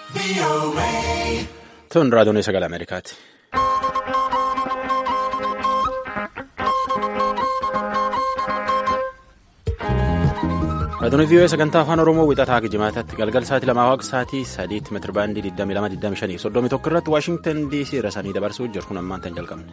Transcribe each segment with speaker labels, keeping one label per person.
Speaker 1: Tun raadiyoon sagalee Ameerikaati. Raadiyoon vii'oo sagantaa afaan Oromoo wixataa jimaataatti galgal sa'aatii lamaa waaqa sa'aatii sadiitti meetira baandii 2225 soddomii tokko irratti Waashingtan DC irra sanii dabarsuu jiru kun ammaan tan jalqabne.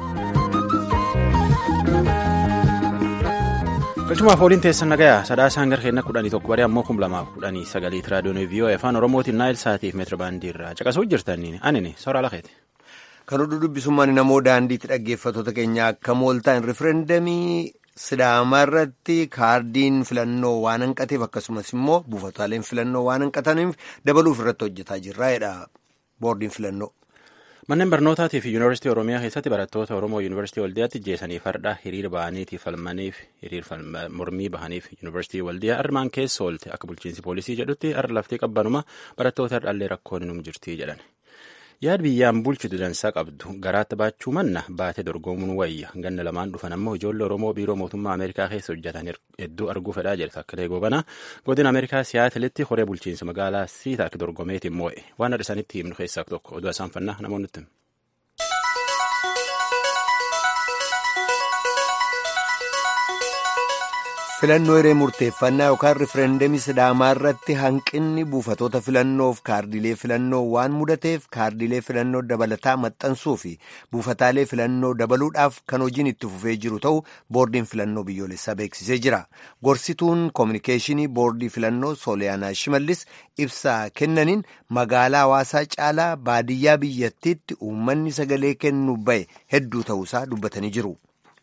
Speaker 1: Galchumaaf ooliin teessan nagayaa sadaasaan gara keenya kudhanii tokko baree ammoo kum lamaaf kudhanii sagaliiti raadiyoon vii'oo afaan Oromootiin naayil sa'aatiif meetira baandii irraa caqasuu jirtanii anini soraa lafeeti.
Speaker 2: Kan oduu dubbisummaan namoo daandiitti dhaggeeffattoota keenya akka mooltaan rifereendamii Sidaamaa irratti kaardiin filannoo waan hanqateef akkasumas immoo buufataaleen filannoo waan hanqataniif dabaluuf irratti hojjetaa jirra jedha boordiin filannoo.
Speaker 1: Manneen barnootaatii fi yuunivarsiitii Oromiyaa keessatti barattoota Oromoo yuunivarsiitii Waldiyaatti jeesanii farda hiriir bahaniitiif falmaniif hiriir mormii bahaniif yuunivarsiitii Waldiyaa armaan keessa oolte akka bulchiinsi poolisii jedhutti har'a laftee qabbanuma barattoota dhaallee rakkoon hin jirti jedhan. yaad biyyaan bulchitu dansaa qabdu garaatti baachuu manna baatee dorgomuun wayya ganna lamaan dhufan ammoo ijoollee oromoo biiroo mootummaa ameerikaa keessa hojjetan hedduu arguu fedhaa jedhe takkilee goobana godina ameerikaa siyaatilitti horee bulchiinsa magaalaa siitaa dorgomeetiin moo'e waan adda isaanitti himnu keessaa tokko oduu asaanfannaa namoonni
Speaker 2: filannoo hiree murteeffannaa yookaan rifereendamii sidaamaa irratti hanqinni buufatoota filannoof kaardilee filannoo waan mudateef kaardilee filannoo dabalataa maxxansuu fi buufataalee filannoo dabaluudhaaf kan hojiin itti fufee jiru ta'u boordiin filannoo biyyoolessaa beeksisee jira gorsituun koominikeeshinii boordii filannoo sooliyaanaa shimallis ibsaa kennaniin magaalaa hawaasaa caalaa baadiyyaa biyyattiitti uummanni sagalee kennuu ba'e hedduu ta'uusaa dubbatanii jiru.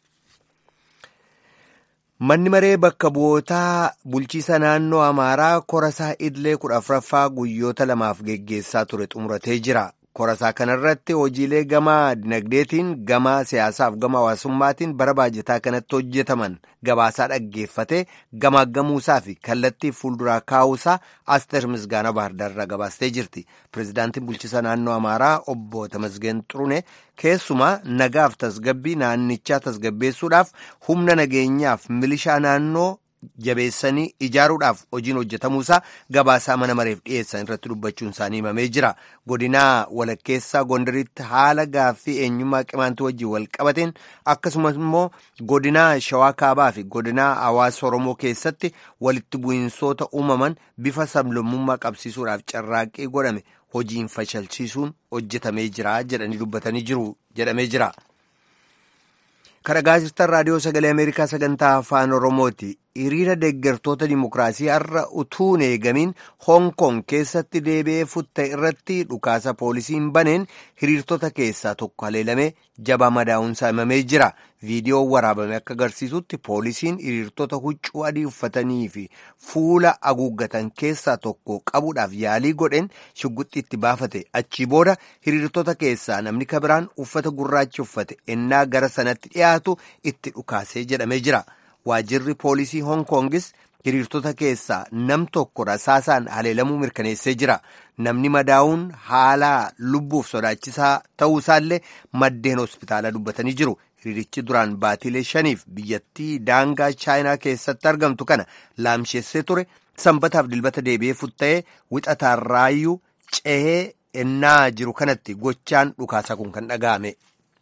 Speaker 2: Manni maree bakka bu'ootaa bulchiisa naannoo Amaaraa korasaa Idilee kudha afuraffaa guyyoota lamaaf geggeessaa ture xumuratee jira. Korasaa kanarratti hojiilee gama dinagdeetiin, gama siyaasaaf, gama hawaasummaatiin bara baajataa kanatti hojjetaman gabaasaa dhaggeeffatee gamaaggamuusaa fi kallattii fuulduraa kaa'uusaa Asteer Misgaanaa Baardaarraa gabaastee jirti. Pireezidaantiin bulchiisa naannoo Amaaraa obbo Tamasgeen Xurune keessumaa nagaaf tasgabbii naannichaa tasgabbeessuudhaaf humna nageenyaaf milishaa naannoo jabeessanii ijaaruudhaaf hojiin hojjetamuusaa gabaasaa mana mareef dhiyeessan irratti dubbachuun isaanii himamee jira. Godinaa walakkeessaa Gondaritti haala gaaffii eenyummaa qimaantii wajjin wal qabateen akkasumas immoo godinaa Shawaa Kaabaa fi godinaa Hawaasa Oromoo keessatti walitti bu'insoota uumaman bifa sablammummaa qabsiisuudhaaf carraaqqii godhame hojiin fashalchiisuun hojjetamee jira jedhanii dubbatanii jiru jedhamee jira. Kan gaazexaan raadiyoo sagalee Ameerikaa sagantaa afaan Oromooti. Hiriira deeggartoota dimokiraasii har'a utuu hin eegamiin Hong Kong keessatti deebi'ee futte irratti dhukaasa poolisiin baneen hiriirtota keessaa tokko haleelamee jabaa madaa'uunsaa himamee jira. Viidiyoon waraabame akka agarsiisutti poolisiin hiriirtota huccuu adii uffatanii fi fuula haguuggatan keessaa tokko qabuudhaaf yaalii godheen shugguxxii itti baafate. Achii booda hiriirtota keessaa namni kabiraan uffata gurraacha uffate ennaa gara sanatti dhiyaatu itti dhukaasee jedhamee jira. Waajjirri poolisii Hong Kongis hiriirtota keessaa nam tokko rasaasaan haleelamuu mirkaneessee jira. Namni madaa'uun haala lubbuuf sodaachisaa ta'uusaallee maddeen hospitaalaa dubbatanii jiru. Hiriirichi duraan baatiilee shaniif biyyattii daangaa chaayinaa keessatti argamtu kana laamsheessee ture. Sanbataaf dilbata deebi'ee futta'ee wixataarraayyuu ce'ee ennaa jiru kanatti gochaan dhukaasa kun kan dhaga'ame.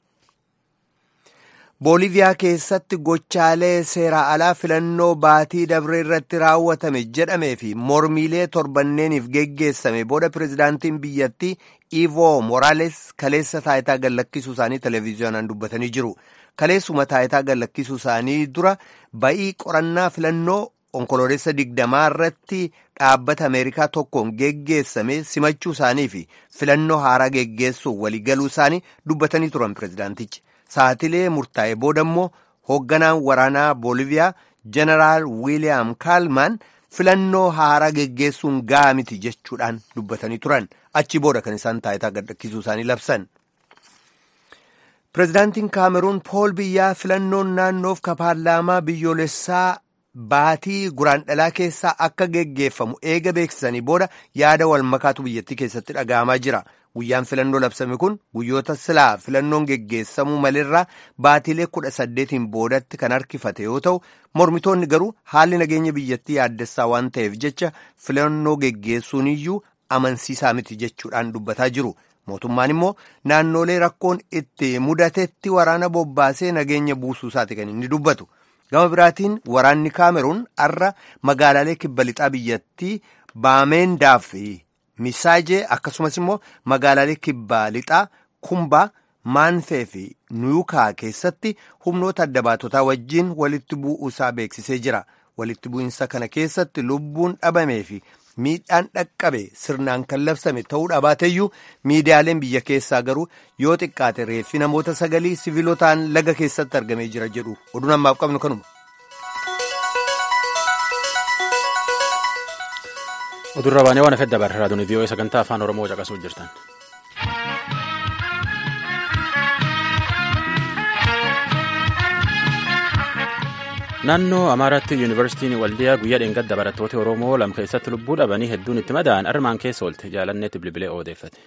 Speaker 2: booliviyaa keessatti gochaalee seeraa alaa filannoo baatii dabree irratti raawwatame jedhamee fi mormiilee torbanneeniif geggeessame booda pireezidaantiin biyyattii ivo moraales kaleessa taayitaa gallakkisuu isaanii televiziyoonaan dubbatanii jiru kaleessuma taayitaa gallakkisuu isaanii dura ba'ii qorannaa filannoo onkoloolessa digdamaa irratti dhaabbata ameerikaa tokkoon geggeessame simachuu isaanii fi filannoo haaraa geggeessuuf waliigaluu isaanii dubbatanii turan pireezidaantichi. Saatilee murtaa'e booda immoo hoogganaan waraanaa booliviyaa jeneraal wiiliyaam kaalmaan filannoo haaraa geggeessuun ga'a miti jechuudhaan dubbatanii turan achi booda kan isaan taayitaa gadhiisuu isaanii labsan. Pireezidaantiin Kaameruun Pool Biyyaa filannoon naannoof ka paarlaamaa biyyoolessaa baatii guraandhalaa keessaa akka geggeeffamu eega beeksisanii booda yaada wal makaatu biyyattii keessatti dhaga'amaa jira. Guyyaan filannoo labsame kun guyyoota silaa filannoon geggeessamuu malirraa baatiilee kudha saddeetiin boodatti kan harkifate yoo ta'u mormitoonni garuu haalli nageenya biyyattii yaaddessaa waan ta'eef jecha filannoo geggeessuun iyyuu amansiisaa miti jechuudhaan dubbataa jiru. Mootummaan immoo naannolee rakkoon itti mudatetti waraana bobbaasee nageenya buusuu isaati kan inni dubbatu. Gama biraatiin waraanni Kaameruun har'a magaalaalee kibba lixaa biyyattii Baameendaa fi Misaajee akkasumas immoo magaalaalee kibba lixaa Kumbaa, Maanfee fi Nuyukaa keessatti humnoota adda baatotaa wajjin walitti bu'uu isaa beeksisee jira. Walitti bu'insa kana keessatti lubbuun dhabamee fi miidhaan dhaqqabe sirnaan kan labsame ta'uu dhabaateyyuu miidiyaaleen biyya keessaa garuu yoo xiqqaate reeffi namoota sagalii siviilotaan laga keessatti argamee jira jedhu oduun ammaaf qabnu kanuma.
Speaker 1: Odurra baanee waan afedda barra raadiyoo vii'oo sagantaa afaan oromoo caqasuu jirtan. naannoo amaaraatti yuunivarsiitiin waldiyaa guyyaa dheengadda barattoota oromoo lama keessatti lubbuu dhabanii hedduun itti madaa'an armaan keessa oolte jaalanneetti bilbilee odeeffate.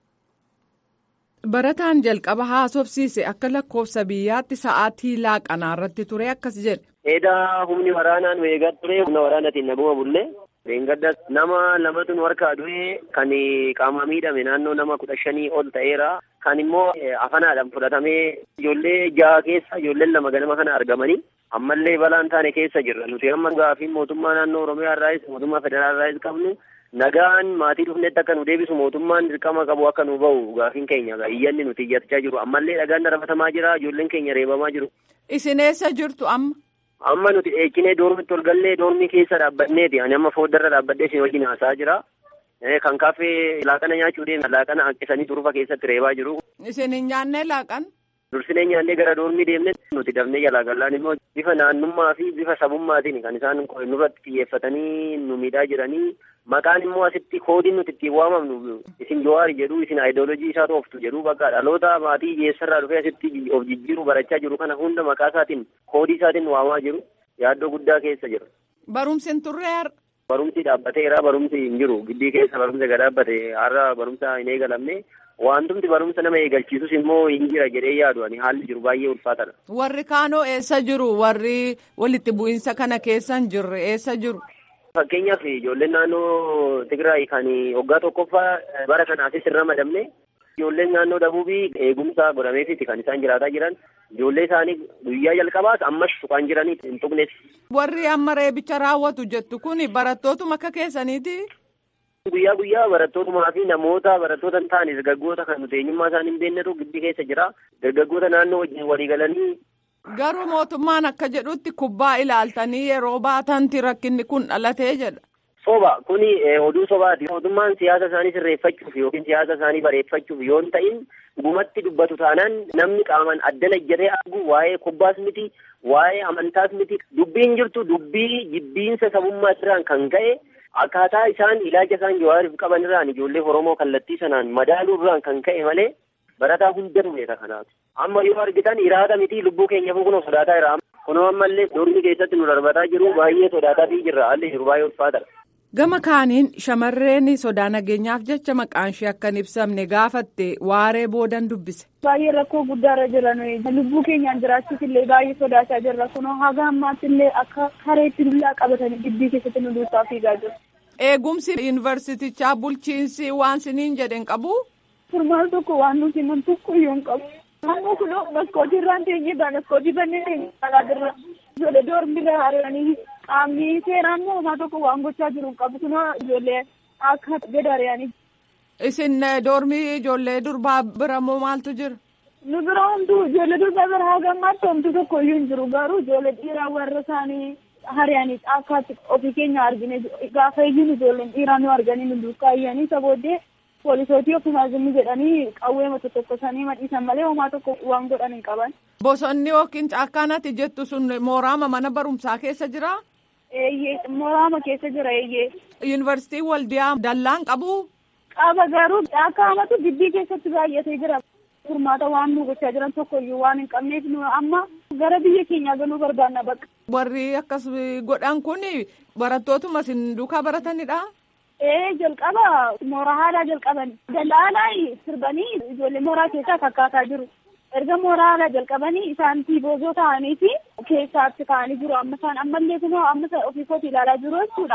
Speaker 3: barataan jalqaba haasofsiise akka lakkoofsa biyyaatti sa'aatii laaqanaa irratti ture akkas jedhe.
Speaker 4: Eedaa humni waraanaan weegaa ture humna waraanaatiin naguma bulle dheengadda nama lamatu nu harkaa du'e kan qaama miidhame naannoo nama kudha shanii ol ta'eera kan immoo afanaadhaan fudhatamee ijoollee jaha keessa ijoolleen lama ganama kana argamanii ammallee balaan taane keessa jirra nuti amma gaafii mootummaa naannoo oromiyaa irraayis mootummaa federaalaa irraayis qabnu nagaan maatii dhufnetti akka nu deebisu mootummaan dirqama qabu akka nu bahu gaafiin keenya iyyanni nuti iyyachaa jiru ammallee dhagaan darafatamaa jira ijoolleen keenya reebamaa jiru.
Speaker 3: Isin eessa jirtu amma?
Speaker 4: Amma nuti eekinee doormitti ol gallee doormii keessa dhaabbanneeti ani amma fooddarra dhaabbadhee isin wajjin haasaa jira. Kan kaaffee laaqana nyaachuu deemna laaqana hanqisanii turufa keessatti reebaa jiru.
Speaker 3: Isin hin nyaannee laaqan?
Speaker 4: Dursinee nyaannee gara doormii deemne nuti dafnee jalaa gallaan immoo bifa naannummaa fi bifa sabummaatiin kan isaan nurratti xiyyeeffatanii nu miidhaa jiranii maqaan immoo asitti koodiin nuti ittiin waamamnu isin jowaari jedhu isin aayidoolojii isaa tooftu jedhu bakka dhaloota maatii hiyyeessarraa dhufee asitti of jijjiiru barachaa jiru kana hunda maqaa isaatiin koodii isaatiin waamaa jiru yaaddoo guddaa keessa jiru.
Speaker 3: Barumsi hin turre har'a.
Speaker 4: Barumsi dhaabbateera barumsi hin jiru gidbii keessa barumsa gad dhaabbate har'a barumsa hin eegalamne wantumti barumsa nama eegalchiisus immoo hin jira jedhee yaadu ani haalli jiru baay'ee ulfaatadha.
Speaker 3: Warri kaanoo eessa jiru warri walitti bu'iinsa kana keessa hin jirre eessa jiru.
Speaker 4: Fakkeenyaaf ijoolleen naannoo Tigraay kan waggaa tokkoffaa bara kanaafis hin ramadamne ijoolleen naannoo Dabuubii eegumsa godhameefiti kan isaan jiraataa jiran ijoollee isaanii guyyaa jalqabaas ammas tuqaan jiranii hin tuqnes.
Speaker 3: Warri amma reebicha raawwatu jettu kun barattootuma akka keessaniiti.
Speaker 4: Guyyaa guyyaa barattootumaa fi namoota barattoota hin taane dargaggoota kan nuti eenyummaa isaanii hin beeknetu giddi keessa jira. Dargaggoota naannoo wajjin walii galanii.
Speaker 3: Garuu mootummaan akka jedhutti kubbaa ilaaltanii yeroo baatanti rakkinni kun dhalatee jedha.
Speaker 4: Soba kuni oduu sobaati. Mootummaan siyaasa isaanii sirreeffachuuf yookiin siyaasa isaanii bareeffachuuf yoo hin ta'in gumatti dubbatu taanaan namni qaamaan addana ijjatee argu waa'ee kubbaas miti waa'ee amantaas miti dubbiin jirtu dubbii jibbiinsa sabummaa irraan kan ka'e akkaataa isaan ilaalcha isaan jawaariif qaban irraan ijoollee Oromoo kallattii sanaan madaaluu irraan kan ka'e malee barataa hundatu beeka kanaaf. Amma yoo argitan iraada miti lubbuu keenyaaf kunoo sodaataa jira. Kunoo ammallee doormi keessatti nu darbataa jiru baay'ee sodaataa jirra haalli jiru baay'ee ulfaatadha.
Speaker 3: Gama kaaniin shamarreen sodaa nageenyaaf jecha maqaan ishee akka hin ibsamne gaafatte waaree boodan dubbise.
Speaker 5: Baay'ee rakkoo guddaarra jiran lubbuu keenyaan jiraachuuf illee baay'ee sodaachaa jirra kunoo haga ammaatti illee akka kareetti dullaa qabatanii gidbii keessatti nu duukaa fiigaa jiru.
Speaker 3: Eegumsi yuunivarsiitichaa bulchiinsi waan siniin jedhen qabu.
Speaker 5: Furmaata tokko waan nuti himan tokko iyyuu hin qabu. Ammoo kunoo maskootii irraan teenyee baa maskootii bannee teenyee alaa jirra. Ijoollee doormirra hariiranii qaamni seeraan moo homaa tokko waan gochaa jiru hin qabu kunoo ijoollee akka gadaari'anii.
Speaker 3: Isin doormii ijoollee durbaa bira moo maaltu jira?
Speaker 5: Nu bira homtuu ijoollee durbaa bira haga ammaatti homtuu tokko iyyuu hin jiru garuu ijoollee dhiiraa warra isaanii hari'anii akkaatti ofii keenya argine gaafa iyyuu ijoolleen dhiiraa nu arganii nu duukaa iyyanii isa booddee poolisootii ofumaa zimmi jedhanii qawwee mata tokko sanii madhiisan malee homaa tokko waan godhan hin qaban.
Speaker 3: Bosonni yookiin caakkaanatti jettu sun mooraama mana barumsaa keessa jira?
Speaker 5: Eeyyee mooraama keessa jira eeyyee.
Speaker 3: Yuunivarsiitiin waldiyaa dallaan qabu?
Speaker 5: Qaba garuu caakkaamatu gidbii keessatti baay'atee jira. Furmaata waan nu gochaa jiran tokko iyyuu waan hin qabneef nu amma gara biyya keenyaa galuu barbaanna bakka.
Speaker 3: Warri akkas godhan kun barattootuma isin duukaa baratanidha?
Speaker 5: Ee jalqaba mooraa haaraa jalqaban dallaalaa sirbanii ijoollee mooraa keessaa fakkaataa jiru. Erga mooraa haaraa jalqabanii isaan tiiboozoo ta'anii fi keessaatti ka'anii jiru. Amma isaan ammallee kunoo amma ofii kooti ilaalaa jiru jechuudha.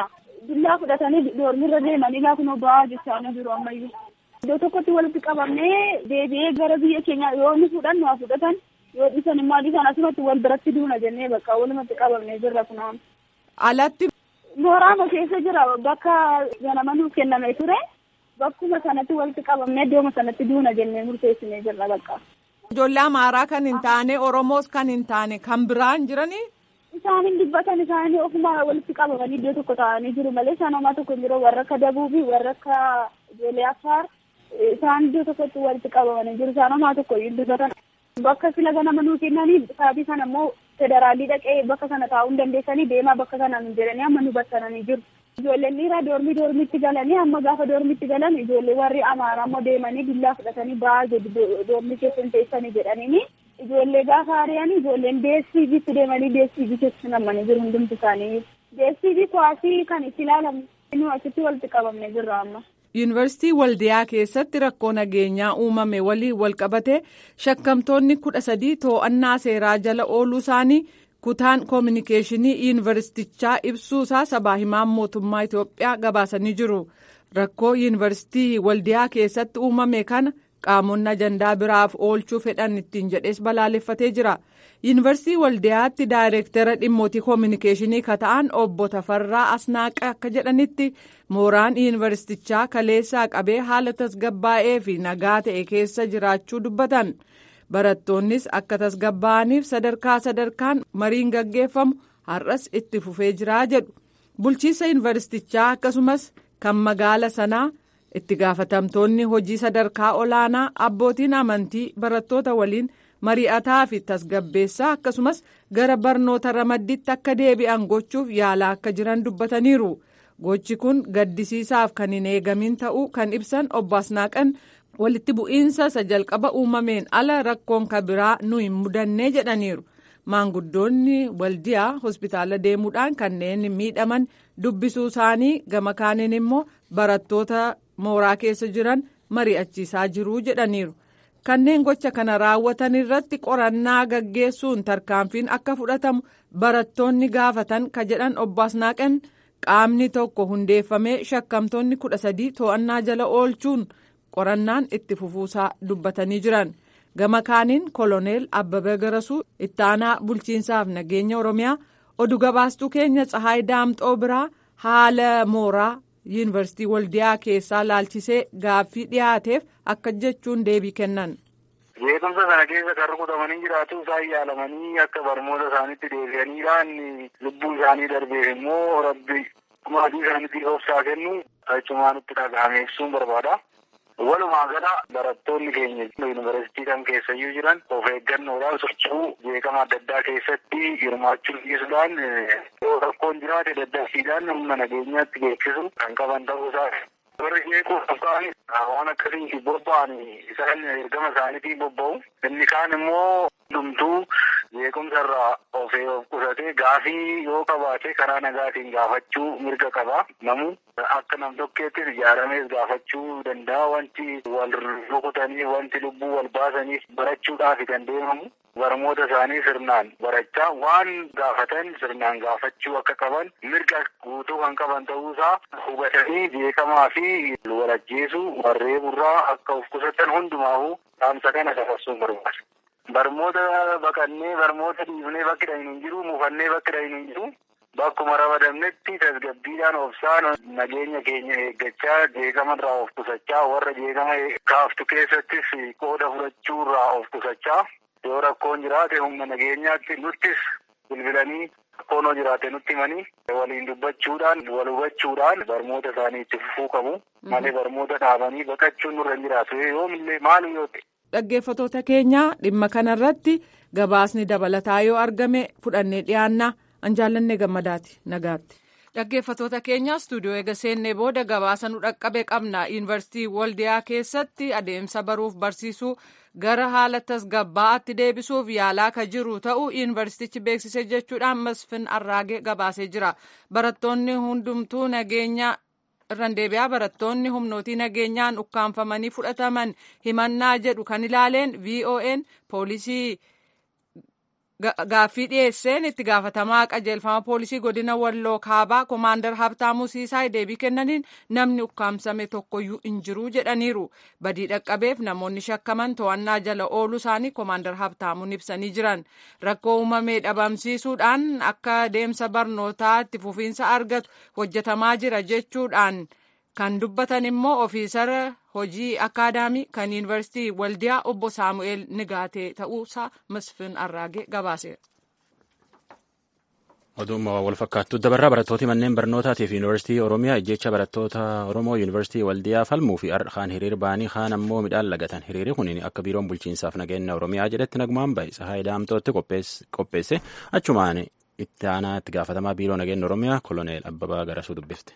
Speaker 5: Billaa fudhatanii doormirra deemanii laa kunoo ba'aa jechaa jiru ammayyuu. Iddoo tokkotti walitti qabamnee deebi'ee gara biyya keenya yoo inni fudhannu haa fudhatan yoo dhiisan immoo dhiisan asumatti wal biratti duuna jennee bakka walumatti qabamnee jirra kunaan.
Speaker 3: Alatti.
Speaker 5: Mooraama keessa jira bakka ganama nuuf kenname ture bakkuma sanatti walitti qabamnee iddooma sanatti duuna jennee murteessinee jirra bakka.
Speaker 3: Ijoollee Amaaraa kan hin taane Oromoos kan hin taane kan biraan jiranii.
Speaker 5: Isaan hin dubbatan isaanii ofuma walitti qabamanii iddoo tokko taa'anii jiru malee isaan homaa tokko hin jiru warra akka Dabuubii warra akka ijoollee Affaar isaan iddoo tokkotti walitti qabamanii jiru isaan homaa tokko hin dubbatan. Bakka sila ganama nuu kennanii saabii sana immoo federaalii dhaqee bakka sana taa'uu hin dandeessanii deemaa bakka sana hin jedhanii amma nu bassananii jiru. Ijoolleen dhiiraa doormii doormiitti galanii amma gaafa doormiitti galan ijoollee warri amaaraa immoo deemanii billaa fudhatanii ba'aa jedhu doormii keessa hin teessanii jedhaniini. Ijoollee gaafa ari'anii ijoolleen deessiiviitti deemanii deessiivii keessa namanii jiru hundumti isaanii. Deessiivii kuwaasii kan itti ilaalamu nu achitti walitti qabamne jirra amma.
Speaker 3: Yuunivarsiitii Waldiyaa keessatti rakkoo nageenyaa uumame waliin walqabate shakkamtoonni kudha sadii to'annaa seeraa jala ooluu isaanii kutaan koominikeeshinii yuunivarsiitichaa ibsuusaa sabaa himaan mootummaa Itoophiyaa gabaasanii jiru. Rakkoo yuunivarsiitii Waldiyaa keessatti uumame kana qaamonni ajandaa biraaf oolchuu fedhan ittiin jedhees balaaleffatee jira. Yuunivarsiitii Waldiyaatti daayireektara dhimmootii koominikeeshinii ka ta'an obbo Tafarraa Asnaaqa akka jedhanitti mooraan yuunivarsiitichaa kaleessaa qabee haala tasgabbaa'ee fi nagaa ta'e keessa jiraachuu dubbatan. Barattoonnis akka tasgabbaa'aniif sadarkaa sadarkaan mariin gaggeeffamu har'as itti fufee jiraa jedhu. Bulchiinsa yuunivarsiitichaa akkasumas kan magaala sanaa itti gaafatamtoonni hojii sadarkaa olaanaa abbootiin amantii barattoota waliin mari'ataa fi tasgabbeessaa akkasumas gara barnoota ramaddiitti akka deebi'an gochuuf yaalaa akka jiran dubbataniiru. Gochi kun gaddisiisaaf kan hin eegamin ta'uu kan ibsan obbo Asnaaqan walitti bu'iinsa isa jalqaba uumameen ala rakkoon kabiraa nu hin mudannee jedhaniiru. Maanguddoonni waldiyaa hospitaala deemuudhaan kanneen miidhaman dubbisuu isaanii gama kaaniin immoo barattoota mooraa keessa jiran mari'achiisaa jiruu jedhaniiru. Kanneen gocha kana raawwatan irratti qorannaa gaggeessuun tarkaanfiin akka fudhatamu barattoonni gaafatan ka jedhan obbo Asnaaqan qaamni tokko hundeeffamee shakkamtoonni kudha sadii to'annaa jala oolchuun qorannaan itti fufuusaa dubbatanii jiran. Gama kaaniin koloneel Abbabee Garasuu itti aanaa bulchiinsaaf nageenya Oromiyaa oduu gabaastuu keenya Tsahaay Daamxoo biraa haala mooraa yuunivarsiitii Waldiyaa keessaa laalchisee gaaffii dhiyaateef akka jechuun deebii kennan.
Speaker 6: Beekumsa sana keessa kan rukutamanii jiraatu isaan yaalamanii akka barnoota isaaniitti deebi'aniidhaan lubbuu isaanii darbeef immoo rabbi maatii isaaniitti obsaa kennu achumaanitti dhaga'ame ibsuun barbaada. Walumaa gala barattoonni keenya yuunivarsiitii kan keessayyuu jiran of eeggannoodhaan socho'uu beekama adda addaa keessatti hirmaachuu dhiisuudhaan yoo rakkoon jiraate daddarsiidhaan humna nageenyaatti beeksisu kan qaban ta'uusaa warri jeequuf ka'an waan akkasiin bobba'an isaan ergama isaaniitiin bobba'u inni kaan immoo dhumtuu beekumsa irraa of qusatee gaafii yoo qabaate karaa nagaatiin gaafachuu mirga qaba namu akka nam tokkeettis ijaaramees gaafachuu danda'a wanti wal rukutanii wanti lubbuu wal baasaniif barachuudhaaf kan deemamu barmoota isaanii sirnaan barachaa waan gaafatan sirnaan gaafachuu akka qaban mirga guutuu kan qaban ta'uusaa hubatanii beekamaa fi walajjeesuu warree burraa akka of qusatan hundumaafuu dhaamsa kana dabarsuun barbaada. Barmoota baqannee barmoota dhiifnee bakki dhahin hin jiru mufannee bakki dhahin hin jiru. Bakkuma ramadamnetti tasgabbiidhaan obsaan nageenya keenya eeggachaa jeeqama irraa of qusachaa warra jeeqama kaaftu keessattis qooda fudhachuu irraa of qusachaa yoo rakkoon jiraate humna nageenyaatti nuttis bilbilanii rakkoon yoo jiraate nutti himanii waliin dubbachuudhaan wal hubachuudhaan barmoota isaanii itti fufuu qabu malee barmoota dhaabanii baqachuun nurra hin jiraatu yoomillee maali yoo ta'e.
Speaker 3: Dhaggeeffatoota keenya dhimma kanarratti gabaasni dabalataa yoo argame fudhannee dhiyaanna. an jaallanne gammadaati nagaatti. Dhaggeeffatoota keenya istuudiyoo eega seennee booda gabaasa nu dhaqqabe qabna. Yuunivarsiitii Waldiyaa keessatti adeemsa baruuf barsiisuu gara haala tasgabbaa'aatti deebisuuf yaalaa ka jiru ta'uu yuunivarsiitichi beeksisee jechuudhaan Masfin Arraagee gabaasee jira. Barattoonni hundumtuu nageenya irraan deebi'aa barattoonni humnootii nageenyaan ukkaanfamanii fudhataman himannaa jedhu kan ilaaleen VON poolisii gaaffii dhiyeesseen itti gaafatamaa qajeelfama poolisii godina walloo kaabaa koomaandar habtaamuu siisaa deebii kennaniin namni ukkaamsame tokkoyyuu hin jiru jedhaniiru badii dhaqqabeef namoonni shakkaman to'annaa jala ooluu isaanii koomaandar habtaamuun ibsanii jiran rakkoo uumamee dhabamsiisuudhaan akka deemsa barnootaa itti fufiinsa argatu hojjetamaa jira jechuudhaan kan dubbatan immoo ofiisara hojii akaadaamii kan yuunivarsiitii waldiyaa obbo saamu'eel nigaatee ta'uusaa masfin arraagee gabaaseera.
Speaker 1: Oduuma wal fakkaattu dabarraa barattooti manneen barnootaatiif yuunivarsiitii Oromiyaa ijjecha barattoota Oromoo yuunivarsiitii Waldiyaa falmuu fi kaan hiriir ba'anii kaan ammoo midhaan lagatan. Hiriirri kun akka biiroon bulchiinsaaf nageenya Oromiyaa jedhetti nagumaan bahe Sahaay Daamtootti qopheesse achumaan itti aanaa itti gaafatamaa biiroo nageenya Oromiyaa koloneel Abbabaa Garasuu dubbifte.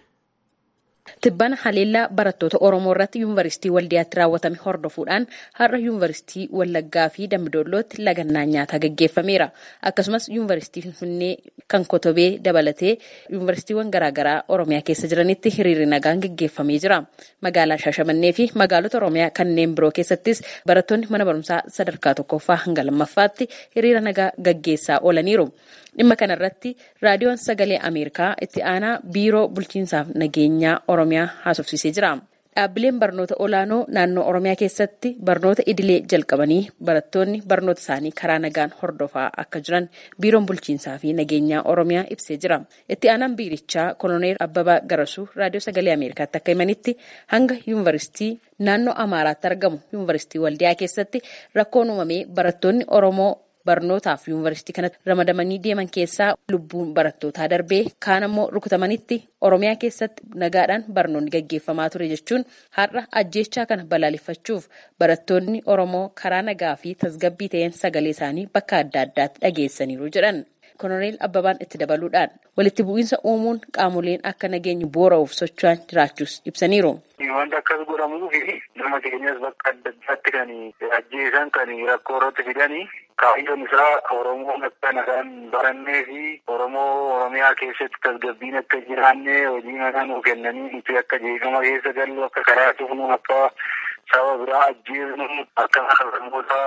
Speaker 7: Tibbana haleellaa barattoota Oromoo irratti yuunivarsiitii Waldiyaatti raawwatame hordofuudhaan har'a yuunivarsiitii Wallaggaa fi Dambidollootti lagannaan nyaataa gaggeeffameera. Akkasumas yuunivarsiitii Finfinnee kan Kotobee dabalatee yuunivarsiitiiwwan garaagaraa Oromiyaa keessa jiranitti hiriirri nagaan gaggeeffamee jira. Magaalaa Shaashamannee fi magaalota Oromiyaa kanneen biroo keessattis barattoonni mana barumsaa sadarkaa tokkoffaa hanga lammaffaatti hiriira nagaa gaggeessaa oolaniiru. Dhimma kanarratti raadiyoon sagalee Ameerikaa itti aanaa biiroo bulchiinsaaf nageenyaa Oromiyaa haasofsiisee jira. Dhaabbileen barnoota olaanoo naannoo Oromiyaa keessatti barnoota idilee jalqabanii barattoonni barnoota isaanii karaa nagaan hordofaa akka jiran biiroon bulchiinsaa fi nageenyaa Oromiyaa ibsee jira. Itti aanaan biirichaa koloneel Abbabaa Garasuu raadiyoo sagalee Ameerikaatti akka himanitti hanga yuunivarsiitii naannoo Amaaraatti argamu yuunivarsiitii Waldiyaa keessatti rakkoon uumamee barattoonni Oromoo barnootaaf yuunivarsiitii kanatti ramadamanii deeman keessaa lubbuun barattootaa darbee kaan ammoo rukutamanitti oromiyaa keessatti nagaadhaan barnoonni gaggeeffamaa ture jechuun har'a ajjeechaa kana balaaleffachuuf barattoonni oromoo karaa nagaa fi tasgabbii ta'een sagalee isaanii bakka adda addaatti dhageessaniiru jedhan. koloneel abbabaan itti dabaluudhaan walitti bu'iinsa uumuun qaamoleen akka nageenyi boora'uuf socho'an jiraachuus ibsaniiru.
Speaker 6: Wanta akkas godhamuu fi nama keenyas bakka adda addaatti kan ajjeesan kan rakkoo irratti fidanii kaayyoon isaa Oromoon akka nagaan barannee fi Oromoo Oromiyaa keessatti tasgabbiin akka jiraanne hojii manaa nuu kennanii nuti akka jeeqama keessa gallu akka karaa cufnu akka saba biraa ajjeesnu akka namoota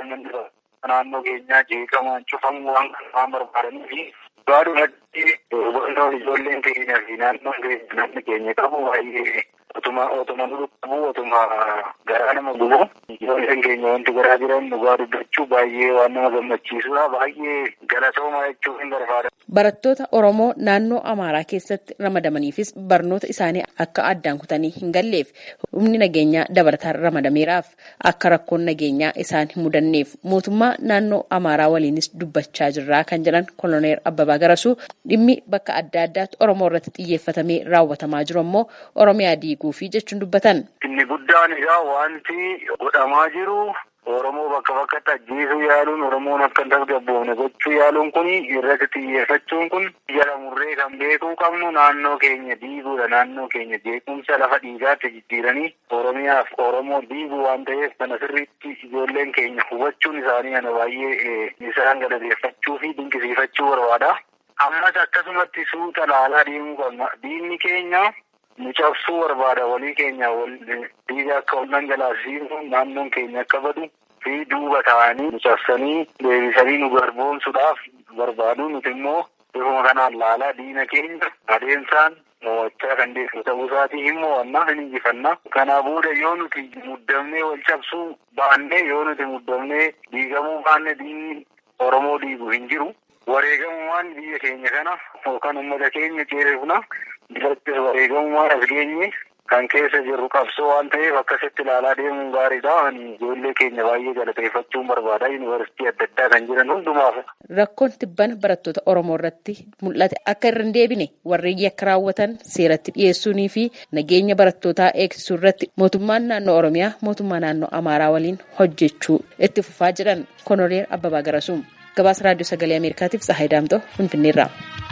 Speaker 6: naannoo keenyaa jeeqamaan cufamu waan waan barbaadanii fi gaadhumatti hubannoon ijoolleen keenyaa fi naannoon keenya namni keenya qabu baay'ee otuma otuma nu qabu otuma garaa nama gubu ijoolleen keenya wanti garaa jiran dhugaa dubbachuu baay'ee waan nama gammachiisudha baay'ee galatooma jechuu hin barbaada.
Speaker 7: Barattoota Oromoo naannoo Amaaraa keessatti ramadamaniifis barnoota isaanii akka addaan kutanii hin galleef humni nageenyaa dabalataan ramadameeraaf akka rakkoon nageenyaa isaan hin mudanneef mootummaa naannoo Amaaraa waliinis dubbachaa jirraa kan jedhan koloneel Abbabaa Garasuu dhimmi bakka adda addaatti Oromoo irratti xiyyeeffatamee raawwatamaa jiru ammoo Oromiyaa diiguufi jechuun dubbatan.
Speaker 6: Inni guddaan egaa wanti godhamaa jiru Oromoo bakka bakkatti ajjeesuu yaaluun Oromoon akka hin tasgabboofne gochuu yaaluun kun irratti xiyyeeffachuun kun jala murree kan beekuu qabnu naannoo keenya diiguudha. Naannoo keenya jeequmsa lafa dhiigaatti jijjiiranii Oromiyaaf Oromoo diiguu waan ta'eef kana sirriitti ijoolleen keenya hubachuun isaanii kana baay'ee isaan galateeffachuu fi dinqisiifachuu barbaada. Ammas akkasumatti suuta laalaa deemuu qabna. Diinni keenya nu cabsuu barbaada walii keenya dhiiga akka wal dhangalaasisu naannoon keenya akka badu fi duuba ta'anii nu cabsanii deebisanii nu garboomsuudhaaf barbaadu nuti immoo bifuma kanaan laalaa diina keenya adeemsaan mo'achaa kan deemnu ta'uu isaatii hin mo'annaa hin injifannaa. Kana booda yoo nuti muddamnee wal cabsuu baannee yoo nuti muddamnee diigamuu baanne diinni Oromoo diigu hin jiru. Wareegamumaan biyya keenya kana yookaan uummata keenya ceerifna. Birattis wareegamumaan as geenye kan keessa jirru qabsoo waan ta'eef akkasitti ilaalaa deemuun gaariidha. Ani ijoollee keenya baay'ee galateeffachuun barbaada. Yuunivarsiitii adda addaa kan jiran hundumaaf.
Speaker 7: Rakkoon tibbana barattoota Oromoo irratti mul'ate akka irra hin deebine warreen yakka raawwatan seeratti dhiyeessuunii fi nageenya barattootaa eegsisuu irratti mootummaan naannoo Oromiyaa mootummaa naannoo Amaaraa waliin hojjechuu itti fufaa jedhan Koloneel Abbabaa Garasuu. Gabaasa Raadiyoo Sagalee Ameerikaatiif Tsahaay Daamtoo Finfinneerraa.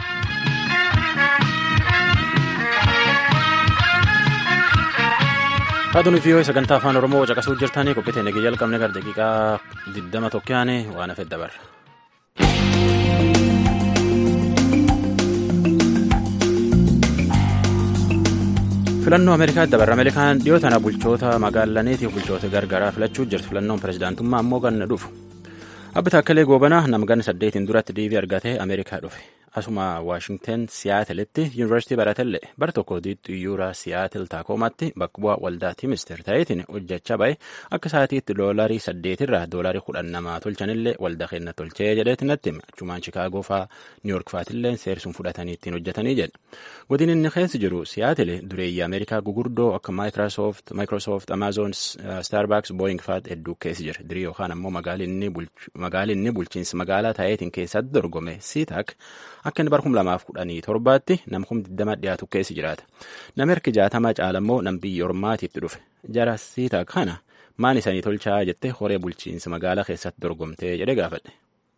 Speaker 1: Raadiyoon viiyoo sagantaa afaan Oromoo caqasuu jirtanii qophii teenya jalqabne gara daqiiqaa 21 yaane waan hafe dabarra. filannoo ameerikaatti dabarra ameerikaan dhiyoo tana bulchoota magaalaniitiif bulchoota gargaraa filachuu jirti filannoon pirezidaantummaa ammoo ganna dhufu Abbi Taakkalee Goobanaa namgan saddeetiin duratti diivii argatee Ameerikaa dhufe. Asuma Waashingten Siyaatilitti yuunivarsiitii baratellee bara tokko xiyyuura Siyaatil Taakoomatti bakka bu'aa waldaa Timister ta'eetiin hojjechaa bahe akka sa'aatiitti doolarii saddeetirraa doolarii kudhan namaa tolchanillee waldaa kenna tolchee jedheeti natti hime. Achumaan Chikaagoo fa'aa Niiyork fa'aatillee seersuun fudhatanii ittiin hojjetanii jedha. Godin inni keessa jiru Siyaatil dureeyyii Ameerikaa gugurdoo akka Microsoft, Amazon, Starbucks, Boeing fa'aatti hedduu keessa jira. Dirii yookaan ammoo magaalinni bulchiinsa magaalaa ta'eetiin keessatti dorgome Siitak akka inni bara kum lamaaf kudhanii torbaatti nama kum digdama dhiyaatu keessa jiraata. Namni harki jaatama caalammoo nam biyya ormaatiitti dhufe. Jara Siitak kana maan isanii tolchaa jettee horee bulchiinsa magaalaa keessatti dorgomtee jedhee gaafadhe.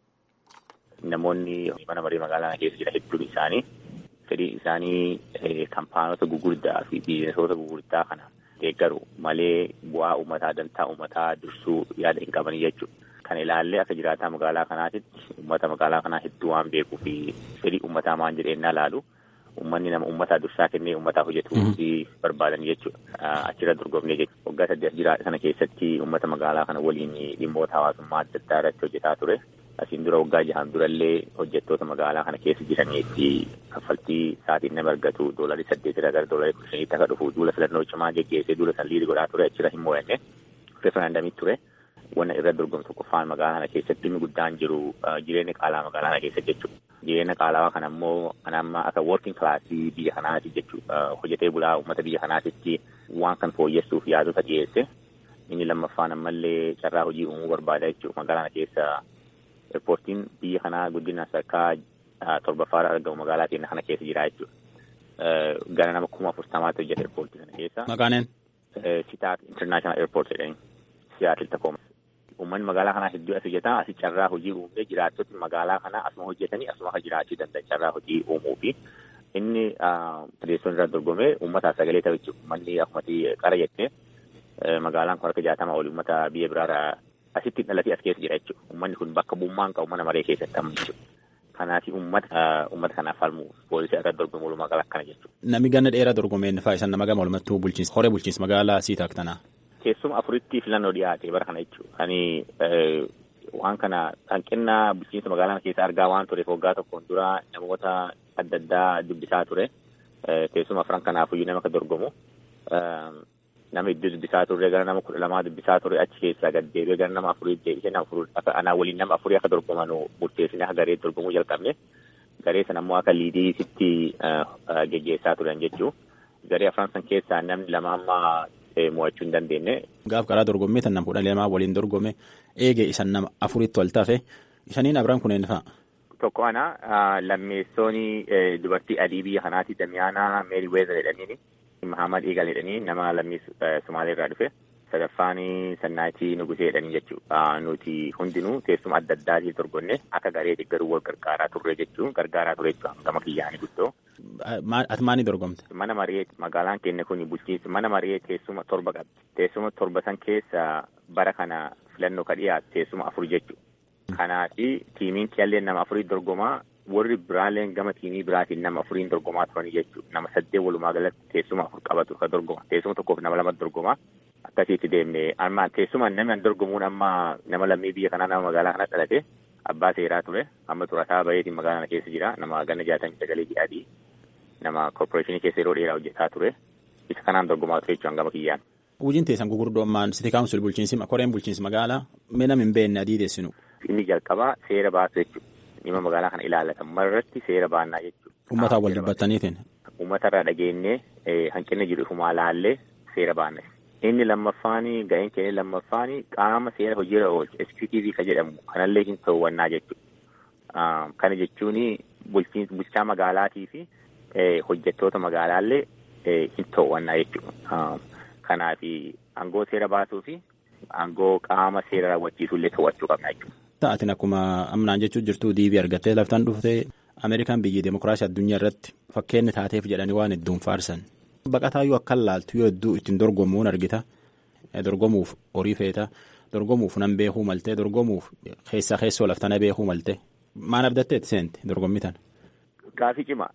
Speaker 8: Namoonni mana marii magaalaa keessa jiran hedduun isaanii fedhii isaanii kampaanota gugurdaa fi biizinsoota gugurdaa kana deeggaru malee bu'aa uummataa dantaa uummataa dursuu yaada hin qabanii jechuudha. Kan ilaallee akka jiraataa magaalaa kanaatitti uummata magaalaa kanaa hedduu waan beekuu fi fedhii uummataa maan jedheenyaa laalu uummanni nama uummataa dursaa kennee uummataa hojjetuu fi barbaadan jechuudha. Achirra dorgomnee jechuudha. Waggaa saddeet jiraata sana keessatti uummata magaalaa kana waliin dhimmoota hawaasummaa adda addaa irratti hojjetaa ture. Asiin dura waggaa jahan durallee hojjettoota magaalaa kana keessa jiranii fi kaffaltii sa'aatiin nama argatu doolarii saddeetirraa gara doolarii kudha shaniitti akka dhufu duula filannoo cimaa geggeessee duula san liidii godhaa ture achirra hin mo'anne reeferaandamii ture. Wanna irra dorgomtu qofaan magaalaa kana keessatti dhimmi guddaan jiru jireenya qaalaa magaalaa kana keessa jechuudha. Jireenya qaalawaa kana immoo kan amma akka working classii biyya kanaati jechuudha. Hojjetee bulaa uummata biyya kanaatitti waan kan fooyyessuuf yaadota dhiyeesse. Inni lammaffaan ammallee carraa hojii uumuu barbaada jechuudha. Magaalaa kana keessa Eerpoortiin biyya kanaa guddina sadarkaa torbaffaarra argamu magaalaa keenya kana keessa jira jechuudha. Gara nama kuma afurtamaatti hojjeta eerpoortii kana keessa.
Speaker 1: Maqaaneen?
Speaker 8: Sitaat International Airport jedhanii Siyaatil Takooma. Uummanni magaalaa kanaa hedduu as hojjetaa asii carraa hojii uumee jiraattoti magaalaa kanaa asuma hojjetanii asuma akka jiraachuu danda'an carraa hojii uumuu fi inni adeemsoon irraa dorgomee uummataaf sagalee ta'u jechuudha. Uummanni akkumatti qara jettee magaalaan kun harka jaatama oli uummata biyya biraarraa asitti dhalatee as keessa jira jechuudha. Uummanni kun bakka bu'ummaan qabu mana maree keessatti amma jechuudha. Kanaaf uummata uummata kanaaf falmu poolisii irratti dorgomu walumaa gala akkana jechuudha.
Speaker 1: Namni ganna dheeraa dorgomeen fa'aa isaan nama gama walumattuu bulchiinsa horee bulchiinsa magaalaa Siitaak tanaa.
Speaker 8: Keessuma afuritti filannoo dhiyaate bara kana jechuudha. Ani waan kana hanqina bulchiinsa magaalaa keessa argaa waan tureef waggaa tokkoon dura namoota adda addaa dubbisaa ture. Teessuma afran kanaafuyyuu nama akka dorgomu. Nama iddoo dubbisaa turre gara nama kudha lamaa dubbisaa ture achi keessaa gad deebi'ee gara nama afurii deebisee nama afurii akka anaa waliin nama afurii akka dorgoman murteessine akka garee dorgomuu jalqabne. Garee sana immoo akka liidiisitti geggeessaa turan jechuu. Garee afran san keessaa namni lama amma mo'achuu hin dandeenye.
Speaker 1: Gaaf karaa dorgommii tan nama kudha lamaa waliin dorgome eegee isan nama afuritti wal tafe shaniin abiraan kunneen fa'a.
Speaker 8: Tokko ana lammeessooni dubartii adii biyya kanaati Damiyaanaa Meeri Weezer jedhaniini. Mahamad Eegal jedhanii nama lammii Sumaalee irraa dhufe. Sadaffaan Sannaatii Nugusee jedhanii jechuudha. Nuti hundinuu teessuma adda addaatiin dorgonne akka garee deeggaruu wal gargaaraa turre jechuun gargaaraa ture jechuudha. Gama kiyyaanii guddoo.
Speaker 1: Ati maanii dorgomte?
Speaker 8: Mana maree magaalaan keenya kun bulchiinsa mana maree teessuma torba qabdi. Teessuma torba san keessa bara kana filannoo ka dhiyaatu teessuma afur jechuudha. Kanaafi tiimiin qiyallee nama afurii dorgomaa warri biraaleen gama tiimii biraatiin nama afuriin dorgomaa turanii jechuudha. Nama saddeet walumaa galatti teessuma afur qabatu ka dorgoma. Teessuma tokkoof nama lama dorgomaa. Akkasitti deemne amma teessuma namni dorgomuun amma nama lammii biyya kanaa nama magaalaa kana dhalate abbaa seeraa ture. Amma xurataa baheetiin magaalaa kana keessa jira. Nama ganna jaatamii sagalee ji'aadii. Nama korporeeshinii keessa yeroo dheeraa hojjetaa ture. Isa kanaan dorgomaa ture jechuudha gama kiyyaan.
Speaker 1: Hojiin teessan gugurdoommaan siti kaawunsil bulchiinsi koreen bulchiinsi magaalaa mee nama hin beekne adii teessinu.
Speaker 8: Inni jalqabaa seera baasu jechuudha. Dhimma magaalaa kana ilaallatan marratti seera baannaa jechuudha.
Speaker 1: Uummataan wal dubbattaniitiin.
Speaker 8: Uummatarraa dhageenyee hanqina jiru ifumaa laallee seera baanna. Inni lammaffaan ga'een keenya lammaffaan qaama seera hojiirra oolchu SQTV ka jedhamu kanallee hin to'annaa jechuudha. Kana jechuun bulchaa magaalaatii fi hojjettoota magaalaallee hin to'annaa jechuudha. Kanaaf aangoo seera baasuu fi aangoo qaama seera raawwachiisullee to'achuu qabna jechuudha.
Speaker 1: Ta'atiin akkuma amnaan jechuun jirtu diibii argattee laftaan dhuftee Ameerikaan biyyi demokiraasii addunyaa irratti fakkeenyi taateef jedhanii waan hedduun faarsan. Baqataayyuu akka laaltu yoo hedduu ittiin dorgomuun argita. Dorgomuuf horii feeta. Dorgomuuf nan beekuu maltee dorgomuuf keessaa keessoo laftana beekuu maltee. Maal abdatteetti seenti dorgommii tana?
Speaker 8: Gaafii cima.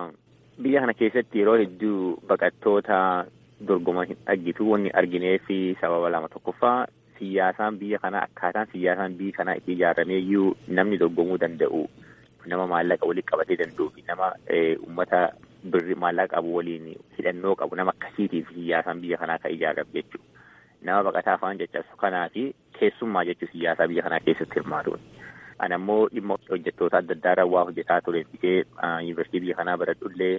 Speaker 8: Biyya kana keessatti yeroo hedduu baqattoota dorgoman hin argitu wanni arginee fi sababa lama tokkoffaa siyaasaan biyya kanaa akkaataan siyaasaan biyya kanaa itti ijaaramee iyyuu namni dorgomuu danda'u nama maallaqa walitti qabatee danda'u fi nama uummata birri maallaqa qabu waliin hidhannoo qabu nama akkasiitiif siyaasaan biyya kanaa kan ijaarame jechuudha. Nama baqataa afaan jechaasu kanaa fi keessummaa jechuun siyaasaa biyya kanaa keessatti hirmaatuun. Ana immoo dhimma hojjettoota adda addaa irraa waa hojjetaa ture fitee yuunivarsiitii biyya kanaa baradhullee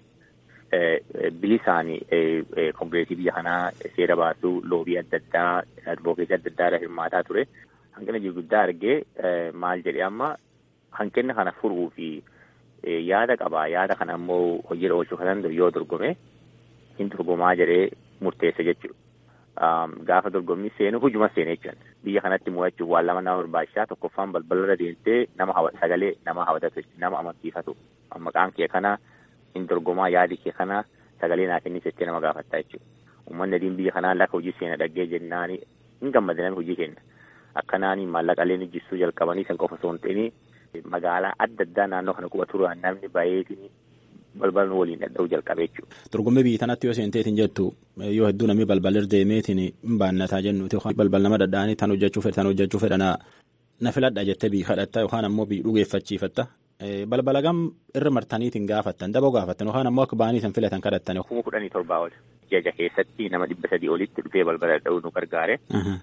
Speaker 8: bilisaan kongireesii biyya kanaa seera baasuu loobii adda addaa advookeesii adda addaa irra hirmaataa ture. Hanqina gurguddaa argee maal jedhee amma hanqina kana furuu fi yaada qabaa yaada kana immoo hojiirra oolchuu kan danda'u yoo dorgome hin dorgomaa jedhee murteessa jechuudha. Gaafa dorgommii seenu hujuma seenee jechuudha. Biyya kanatti mo'achuuf waan lama nama barbaachisaa tokkoffaan balbalarra deemtee nama sagalee nama hawwatatu nama amansiifatu maqaan kee kana hin dorgomaa yaadi kee kana sagalee naa kennis jettee nama gaafattaa jechuudha. Uummanni adiin biyya kanaa lakka hojii seena dhaggee jennaan hin gammadan hojii kenna. Akkanaan maallaqaleen hojjistuu jalqabanii san qofa osoo hin ta'in magaalaa adda addaa naannoo kana quba turan namni baay'eetiin balbala waliin dhadha'uu jalqabee jechuudha.
Speaker 1: Dorgommii biyya tanatti yoo seenteetiin jettu yoo hedduu namni balbalarra deemeetiin hin baannataa jennuuti balbal nama dhadha'anii tan hojjechuu fedha tan hojjechuu fedha na filadha jettee biyya kadhatta yookaan ammoo biyya dhugeeffachiifatta. Balbala gam irra martaniitiin gaafattan daboo gaafattan yookaan ammoo akka ba'anii san filatan kadhattan.
Speaker 8: Kuma kudhanii torbaa ol jaja keessatti nama dhibba sadii olitti dhufee balbala dha'uu nu gargaare.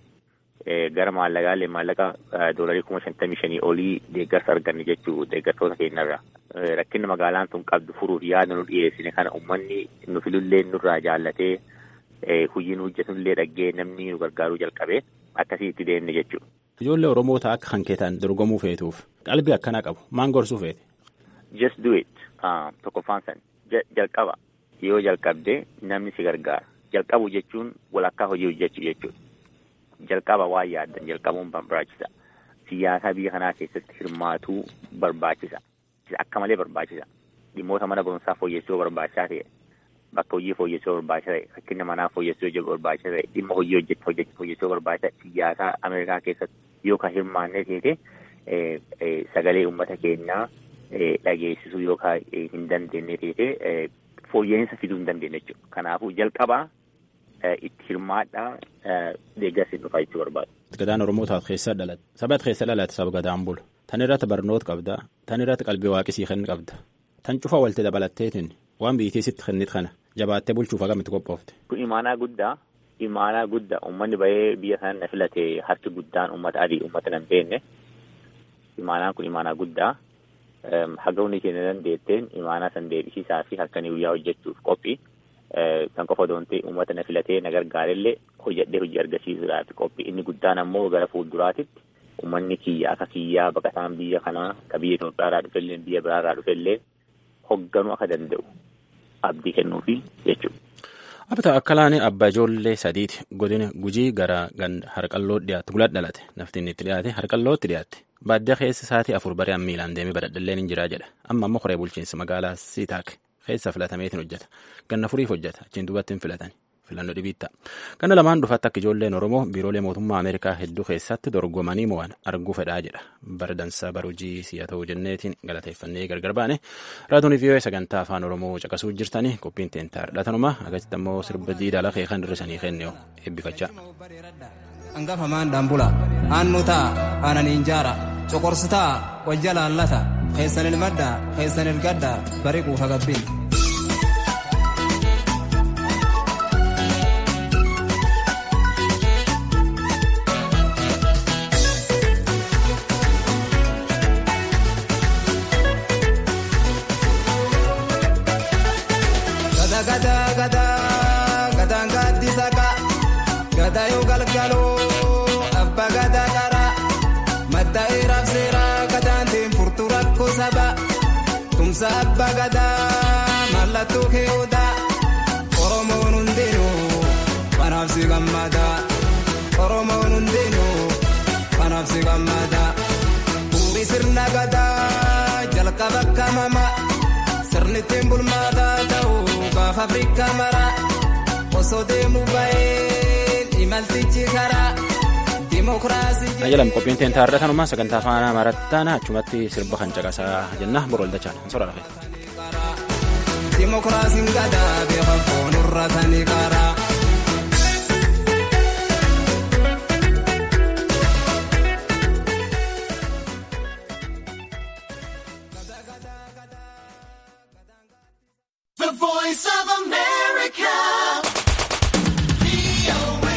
Speaker 8: Gara maallaqaalee maallaqa doolarii kuma shantamii shanii olii deeggarsa arganne jechuu deeggartoota keenyarra. Rakkinni magaalaan tun qabdu furuuf yaada nu dhiyeessine kana uummanni nu filullee nurraa jaallatee hojii nu hojjetullee dhaggee namni nu gargaaruu jalqabee akkasii itti deemne jechuudha.
Speaker 1: Ijoollee Oromoota akka kan keetan dorgomuu feetuuf qalbii akkanaa qabu maan gorsuu feete?
Speaker 8: Just do it. Tokkoffaan san jalqaba yoo jalqabde namni si gargaara. Jalqabu jechuun walakkaa hojii hojjechuu jechuudha. Jalqaba waan yaaddan jalqabuun barbaachisa. Siyaasa biyya kanaa keessatti hirmaatuu barbaachisa. Akka malee barbaachisa. Dhimmoota mana barumsaa fooyyessuu barbaachisaa ta'e. Bakka hojii fooyyessuu barbaachisaa ta'e. Rakkina manaa fooyyessuu barbaachisaa ta'e. Dhimma hojii hojjechuu fooyyessuu barbaachisaa siyaasa Ameerikaa keessatti yoo kan hirmaanne ta'e sagalee uummata keenyaa dhageessisuu yookaan hin dandeenye ta'e fooyya'insa fiduu hin dandeenye jechuudha. Kanaafuu jalqabaa itti hirmaadhaa deeggarsi dhufaa jechuu barbaadu.
Speaker 1: Gadaan Oromootaaf keessa dhalate. Saba keessa dhalate saba gadaan bulu. Tan irratti barnoota qabda. Tan irratti qalbii waaqisii kenni qabda. Tan cufa walitti dabalatteetiin waan biyyattii sitti kennit kana jabaattee bulchuuf akkamitti qophoofte.
Speaker 8: Kun imaanaa guddaa. Imaanaa guddaa uummanni bahee biyya kana na filate harki guddaan uummata adii uummata nan beekne. Imaanaan kun imaanaa guddaa. Haga hundi keenya dandeetteen imaanaa san deebisiisaa fi halkanii guyyaa hojjechuuf qophii. Kan qofa doontee uummata na filatee na gargaarellee hojjedhee hojii argisiisuudhaaf qophii inni guddaan ammoo gara fuulduraatitti uummanni kiyya akka kiyyaa baqataan biyya kanaa ka biyya Itoophiyaarraa dhufellee biyya biraarraa dhufellee hoogganuu akka danda'u abdii kennuufi jechuudha.
Speaker 1: Abta akkalaani abbaa ijoollee sadiiti godina gujii gara harqalloo dhiyaatu gulaa dhalate nafti inni itti dhiyaate harqallootti dhiyaatte baadiyyaa keessa sa'aatii afur baree miilaan deemee badhadhalleen hin jiraa jedha amma ammoo koree bulchiinsa magaalaa siitaak keessa filatameetiin hojjeta ganna furiif hojjeta achiin duubatti hin filatan filannoo dhibiitta ganna lamaan dhufaatti akka ijoolleen oromoo biiroolee mootummaa ameerikaa hedduu keessatti dorgomanii mo'an arguu fedhaa jedha bara dansaa bara hojii si'a ta'uu jenneetiin galateeffannee gargar baane raatuun vii'oo sagantaa afaan oromoo caqasuu jirtanii qophiin teentaa dhadhatanuma akkasitti ammoo sirba diidaa lafee kan hirrisanii kennee eebbifachaa.
Speaker 9: Hangafamaan dhambula aannu ta'a aananiin jaara coqorsu ta'a wal jalaallata keessan ilmadda keessan ilgadda bari quufa gabbin. Tumsa abbaa gadaa mallattoo keewwata Oromoon hundinuu kanaaf si gammada Oromoon hundinuu kanaaf si gammada Bu'uuri sirna gadaa jalqaba kamama sirni ittiin bulmaataa ta'u gaafa Afrikaa mara osoo deemuu baheen imaltichi karaa.
Speaker 1: Ajalam qophiin teen taarra kanuma sagantaa afaan amaarattaana achumatti sirba kan caqasaa jenna boroldachaan sora lafe.
Speaker 9: Dimokiraasiin gadaa beekamu foonurra tani karaa.